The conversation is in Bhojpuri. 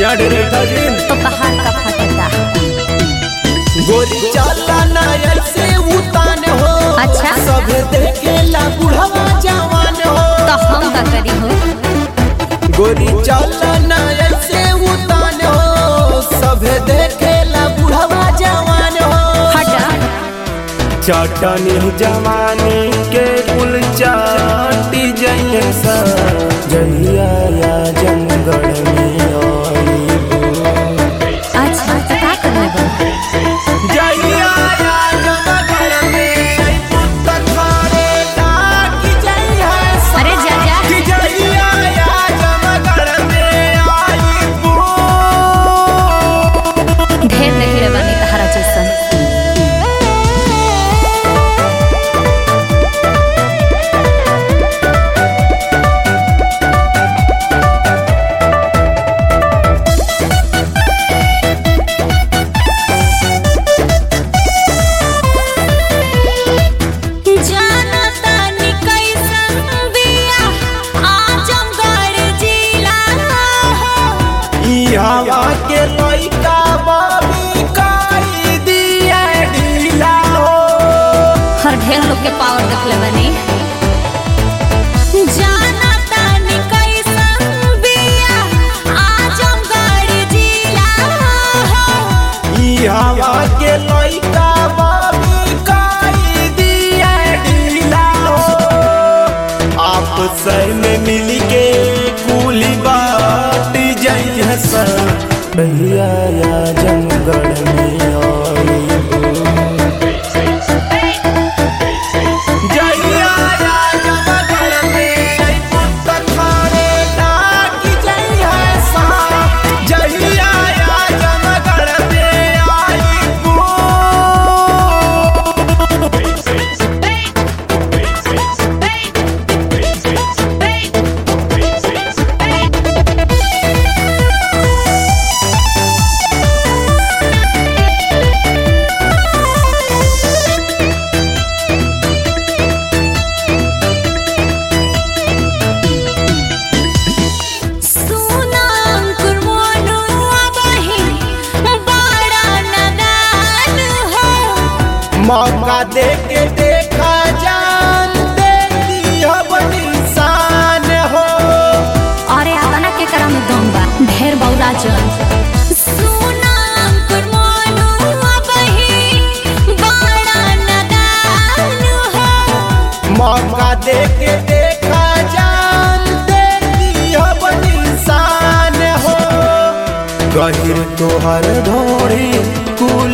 ना डेरेटा जिन तो पहाड़ का फटता गोरी चला ना ऐसे उतान हो अच्छा। सब देखेला बुढ़वा जवान हो तो हम का करी हो गोरी चला ना ऐसे उतान हो सब देखेला बुढ़वा जवान हो हटा चटनी जवानी के कुल चाटी जैसा जहिया या जंगल में आईबो। अच्छा तो का करले बा जहिया या जंगल में आईबो त थारे डाकी जइहा सा। अरे जा जा कि जहिया या जंगल में आईबो। ढेर देखले बानी तहरा जैसन जाना तानी कैसन बिया आजमगढ़ जिला ई हवा के लइका बाबी काई दिया ढीला हो हर ढेर लोग के पावर देखले बानी जाना तानी कैसन बिया आजमगढ़ जिला ई हवा के लइका बाबी काई दिया ढीला हो आपस में मिल के कुली बात जइहा सा भैया या जंगल में आईबो। जइया या जंगल में आईबो त थारे डाकी जइहा सा। जइया या जंगल में आईबो। सुना अंकुर मोनू अबही बड़ा नदान हो मौका दे के देखा जान दे दिया इंसान हो अरे आतना के करा में दम बा ढेर बौरा जन सुना अंकुर मोनू अबही बड़ा नदान हो मौका दे के देखा जान दे दिया इंसान हो गहिर तोहर ढोड़ी कुल